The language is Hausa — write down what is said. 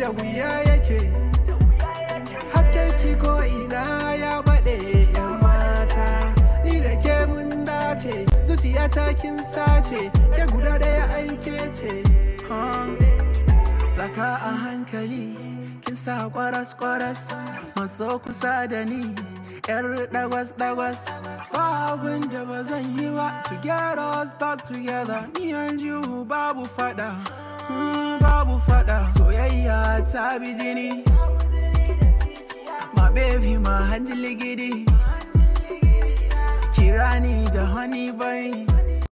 da wuya yake hasken ki ko ina ya baɗe yan mata ni da ke mun dace zuciya ta kin sace ke guda ɗaya aike ce Saka a hankali kin sa kwaras kwaras matso kusa da ni yar dagwas dagwas ba abin da ba zan yi ba to get us back together me and you babu fada mm, babu fada soyayya ta bi jini my baby my hanji ligidi kirani da honey bunny